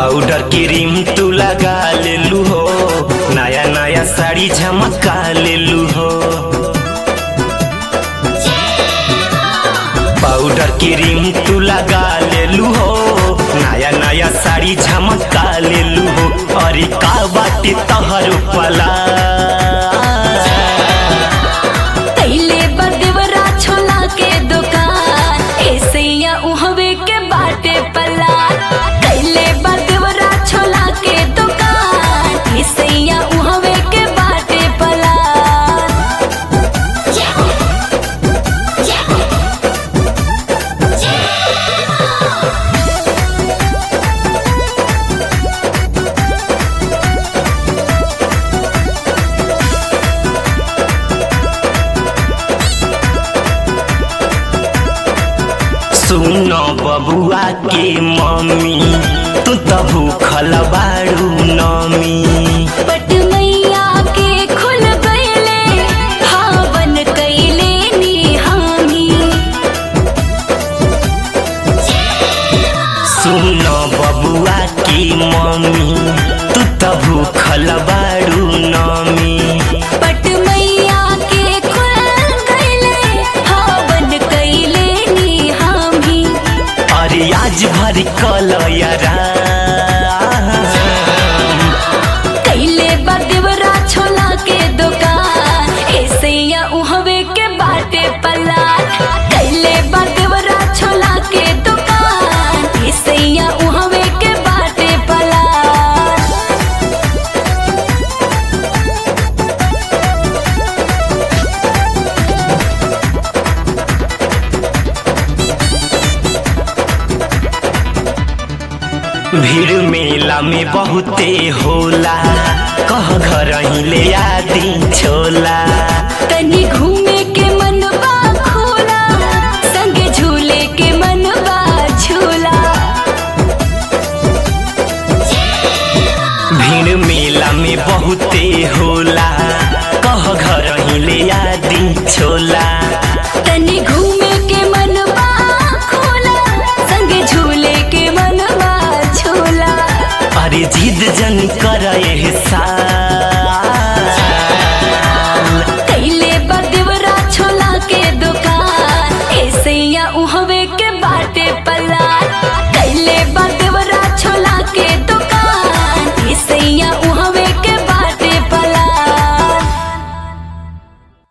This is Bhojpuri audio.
पाउडर क्रीम तू लगा लेलू हो नया नया साड़ी झमका लेलू हो पाउडर क्रीम तू लगा लेलू हो नया नया साड़ी झमका लेलू हो अरे का बाटे तहर पला कैले बदेवरा छोला के दुकान ऐसैया उहवे के बाटे पला कैले बदेवरा छोला के दुकान ऐसैया उहवे के बाटे पला सुनो बबुआ के मम्मी तू तो भूखल बाड़ू नमी पट मैया के खुल गईले हावन कैले नी हामी सुनो बबुआ के मम्मी तू तो भूखल बाड़ू नमी पट मैया के खुल गईले हावन कैले नी हामी अरे आज भर कल यारा कैले बदेवरा छोला के दुकान ऐसैया उहवे के बाटे पला कैले बदेवरा छोला के दुकान ऐसैया उहवे के बाटे पला भीड़ मेला में बहुते होला कह घर ही ले आदि छोला तनी घूमे के मनबा खोला संगे झूले के मनबा झूला भीड़ मेला में बहुते होला कह घर ही ले आदि छोला तनी घूमे के मनबा खोला संगे झूले के मनबा झूला अरे जिद जन कर साल कैले बदेवरा छोला के दुकान ऐसैया उहवे